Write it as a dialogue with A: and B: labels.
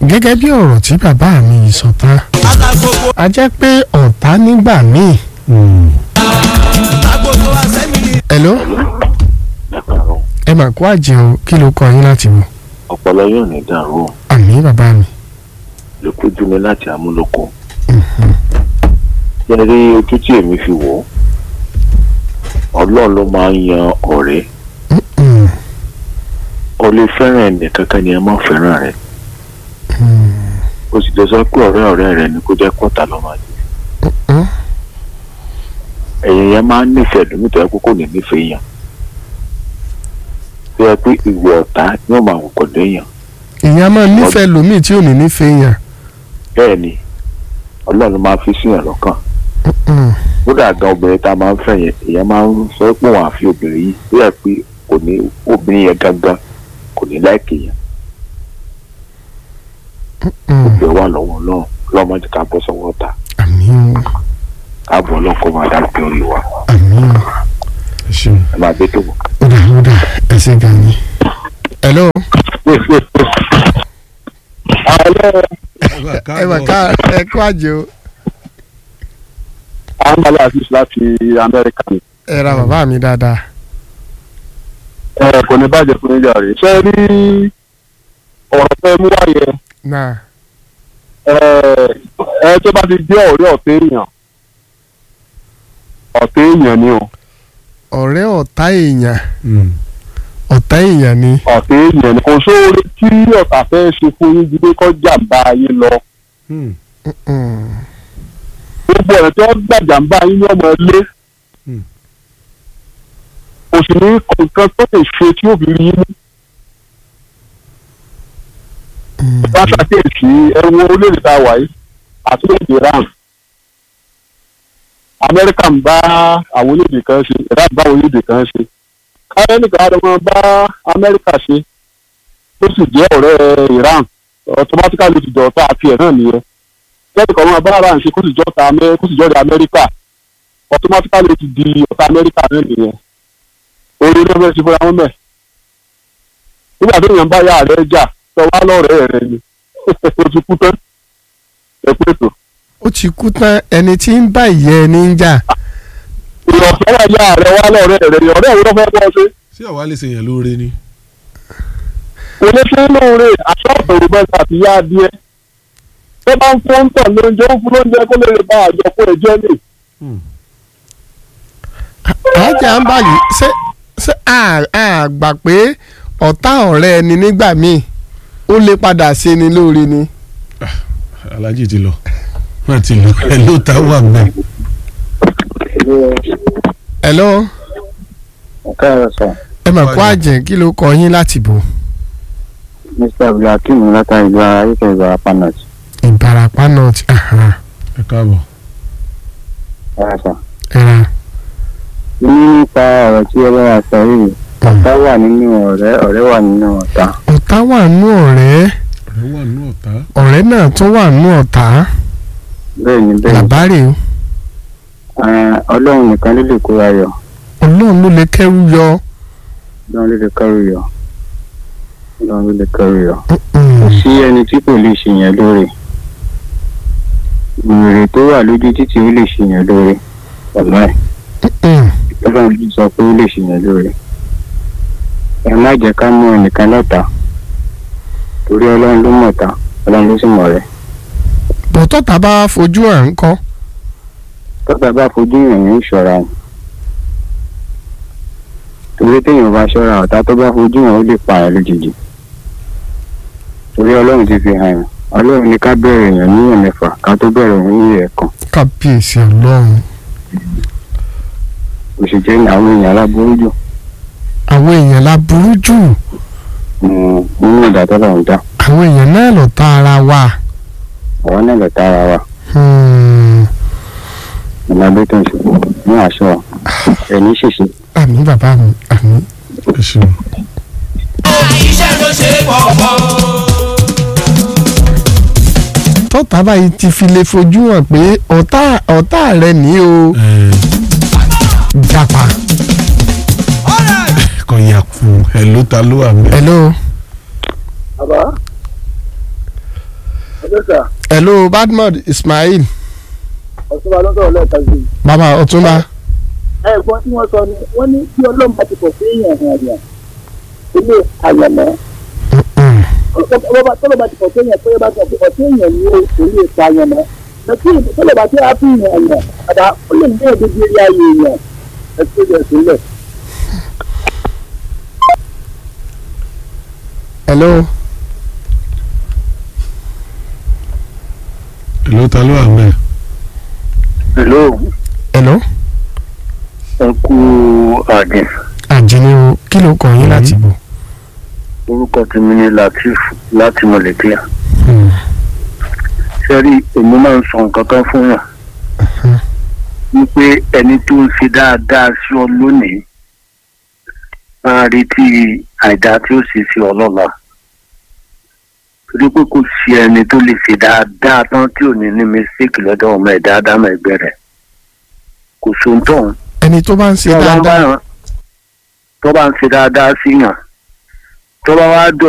A: gẹ́gẹ́ bí ọ̀rọ̀ tí bàbá mi yìí sọ tán
B: alágbogbo
A: a jẹ́ pé ọ̀tá nígbà míì.
B: agbogbo asẹ́mìlì.
A: hello ẹ mà kó àjẹun kí ló kọ yín láti wò.
C: ọpọlọ yóò ní dàrú
A: àmì bàbá mi.
C: lè kójú mi láti amúlòkọ yẹn rí ojú tí èmi fi wò ó ọlọ́run ló máa ń yan ọ̀rẹ́
A: Mm,
C: o lè fẹ́ràn ẹnì kankan ni ẹ má fẹ́ràn rẹ o sì lè sọ pé ọ̀rẹ́ ọ̀rẹ́ rẹ ni kó jẹ́ pọ́tà ló máa jẹ
A: mm,
C: ẹ̀yìn yẹn máa ń nífẹ̀ẹ́ lómi tó yẹ kó kò ní nífẹ̀ẹ́ yàn tó yẹ pé ìwé ọ̀tá yóò máa wò pẹ̀lú èèyàn
A: ìyẹn a máa nífẹ̀ẹ́ lómi tí ò ní nífẹ̀ẹ́ yàn.
C: bẹ́ẹ̀ ni ọlọ́run ló máa fi síyàn lọ́kàn
A: Mm,
C: kódà gan obìnrin tá a máa ń fẹ́ yẹn èèyàn máa ń sọ pé òun àfi obìnrin yìí tó yẹ pé kò ní obìnrin yẹn gangan kò ní láìkè yẹn
A: mm,
C: gbé wà lọ́wọ́ náà lọ́mọdé ká bọ́ sọ́wọ́ ta
A: àmì
C: ká bọ́ ọlọ́kọ́ máa dá pé orí wa
A: àmì
D: ẹ ṣeun.
C: ẹ máa gbé tó wọ̀.
A: ó dà ó dà ẹ ṣe gan ni. hello ẹ mà ká ẹ kó àjẹun
E: àmàlà àfíìsì láti amẹ́ríkà ni
A: ẹ ra bàbá mi dáadáa.
E: ẹ kò ní bàjẹ́ fún yíyá rẹ̀ ṣé rí ọ̀rọ̀ fẹ́ mú wáyé
A: náà
E: ẹ ẹ tó bá ti jẹ́ ọ̀rẹ́ ọ̀tẹ́ èèyàn ọ̀tẹ́ èèyàn ni o
A: ọ̀rẹ́ ọ̀tá èèyàn ọ̀tá èèyàn ni.
E: ọ̀tẹ́ èèyàn ni kò sóore tí ọ̀tá fẹ́ ṣe fún yín ju pé kọ́ jàǹbá yín lọ
A: Mm,
E: gbogbo ọ̀rẹ́ tí wọ́n gbà jàǹbá yín ní ọmọ ilé
D: Hmm.
E: kò sì ní nǹkan tó lè ṣe tí ó fi rí yín mú
A: mm,
E: bá ṣàkíyèsí ẹwọ orílẹ̀-èdè tá a wà yìí àti orílẹ̀-èdè Iran Amẹ́ríkà ń bá àwọn orílẹ̀-èdè kan ṣe Iran bá àwọn orílẹ̀-èdè kan ṣe káyọ̀ nìkan á lọ́mọ bá Amẹ́ríkà ṣe tó sì jẹ́ ọ̀rẹ́ Iran automatically ti dọ̀ọ́ta àti ẹ̀ náà nìyẹn lẹ́yìn kan máa bá Iran ṣe kó sì jọ́ta Amẹ́- kó sì jọ́ta Amẹ́ríkà automatically ti di ọ̀tá Amẹ́ríkà náà nìyẹn orí ló fẹ́ ṣe fúnra wọn bẹ́ẹ̀ nígbà tó yàn bá yà rẹ̀ jà sọ wá lọ́rẹ̀ẹ́ rẹ̀ ni o ti kú tán ẹ pé tó.
A: ó ti kú tán ẹni tí ń bá ìyẹ́ ẹni ń jà.
E: ìrọ̀sọ́ wà yà rẹ̀ wá lọ́rẹ̀ẹ́ rẹ̀ ni ọ̀rẹ́ ìwé lọ́fẹ́ bọ́ ṣe.
D: ṣé àwa lè ṣèyàn lóore ni.
E: oníṣẹ́ lóore aṣọ ọ̀tọ̀rọ̀ bẹ́ẹ̀ àti yá adìẹ. tó bá ń fún tọ̀ lóúnjẹ ó fún lóúnjẹ kó lè bá àjọpọ̀ ẹ̀jẹ̀ lè.
A: àjà ń báyìí ṣé ṣé a a gbà pé ọ̀tá ọ̀rẹ́ ẹni nígbà míì ó lè padà ṣe ni lóore ni.
D: alájì ti lọ wọn ti lọ ẹ ló ta wà mẹ.
A: hello
F: káàárọ̀ sọ
A: ẹ mà kó àjẹ́ kí ló kọ yín láti bò.
F: mr abdulhakeem látàrí ìlú ara ayíkẹ́ ìbára panels
A: ìbarapá north aha,
D: ẹ káàbọ̀.
F: káàárọ̀ sọ.
A: ẹ̀rà
F: ní nípa ọ̀rọ̀ tí ọlọ́wà sọ yìí ọ̀tá wà nínú ọ̀rẹ́ ọ̀rẹ́ wà nínú ọ̀tá
A: ọ̀tá wà nú ọ̀rẹ́
D: ọ̀rẹ́ wà nínú ọ̀tá.
A: ọ̀rẹ́ náà tún wà nú ọ̀tá
F: bẹ́ẹ̀ ni bẹ́ẹ̀ ni
A: làbárè o
F: Ah, ọlọ́run nìkan ló lè kóra yọ
A: ọlọ́run ló lè kẹ́rù yọ.
F: ọlọ́run ló lè kẹ́rù yọ ọlọ́run ló lè kẹ́rù yọ.
A: Mm,
F: kò sí ẹni tí kò lè ṣèyàn lóore wèrè tó wà lójú títì ó lè ṣèyàn lóore ọ̀nà ẹ̀
A: mm,
F: ọlọ́run ló sọ pé ó lè ṣèyàn lóore ẹ má jẹ́ ká mú ẹnìkan lọ́ta torí ọlọ́run ló mọ̀ta ọlọ́run ló sì mọ̀ rẹ̀
A: bọ́tọ̀tà bá fojú hàn ń kọ́
F: tọ́ta bá fojú yàn ní ìṣọ́ra ẹ̀ torí téèyàn bá ṣọ́ra ọ̀tá tó bá fojú yàn ó lè pa ẹ̀ lójijì torí ọlọ́run ti fi hàn yàn ọlọ́run ní ká bẹ̀rẹ̀ èèyàn ní ẹ̀mẹ́fà ká tó bẹ̀rẹ̀ òun ní ẹ̀ẹ̀kan
A: kábíyèsí ọlọ́run
F: òṣìṣẹ́ ní àwọn èèyàn aláboyún jù
A: àwọn èèyàn la burú jù
F: mm, nínú ìdá tọ́lọ́run dá
A: àwọn èèyàn náà lọ tá ara wa.
F: àwọn náà lọ tára wa
A: Hmm,
F: ìlànà tó ń ṣe ní àṣọ ẹni ṣèṣe
A: àmì bàbá mi àmì.
D: ẹ ṣeun.
B: iṣẹ́ ló ṣe pọ̀pọ̀.
A: tọ́tà báyìí ti fi lè fojú hàn pé ọ̀tá ọ̀tá rẹ ní o
D: ẹ
A: japa.
D: kò yà kú ẹ ló ta ló wà mẹ.
A: hello
E: bàbá ọ̀dọ́sà
A: hello badmud ismail
E: ọ̀túnba lọ́sọ̀rọ̀ lẹ́ẹ̀kan sí i.
A: bàbá ọ̀túnba
E: ẹ̀gbọ́n tí wọ́n sọ ni wọ́n ní bí ọlọ́run bá ti pọ̀ sí èèyàn hàn àyàn ilé àyànmọ́ tọ́lọ̀ bá ti pọ̀ sí èèyàn pé bá ti pọ̀ sí èèyàn ní orí ètò àyànmọ́ lọ́tí tọ́lọ̀ bá ti ápì èèyàn àyàn àdá ó lè ní èdè bí eré ayé èèyàn ẹ̀sìn ìjọ sílẹ̀.
A: hello
D: èló ta ló wà mẹ́
C: hello
A: hello
C: ẹ kú àdìn
A: àjẹni o kí ló kàn yín láti bò.
C: orúkọ tèmi ni latif láti mọ̀lẹ́kíà sẹ́rí èmi máa ń sọ nǹkan kan fún yàn wípé ẹni tó ń ṣe dáadáa sí ọ lónìí máa retí àìdá tí ó sì sí ọ lọ́la torí pé kò sí ẹni tó lè ṣe dáadáa tán tí ò ní ní mistake lọ́dọ̀ ọmọ ẹ̀dá ádámọ̀ ẹgbẹ́ rẹ̀ kò sóńtọ̀
A: ẹni tó bá ń ṣe
C: tó bá ń
A: dáadáa
C: bá- tó bá ń ṣe dáadáa sí yàn tó bá wá dọ̀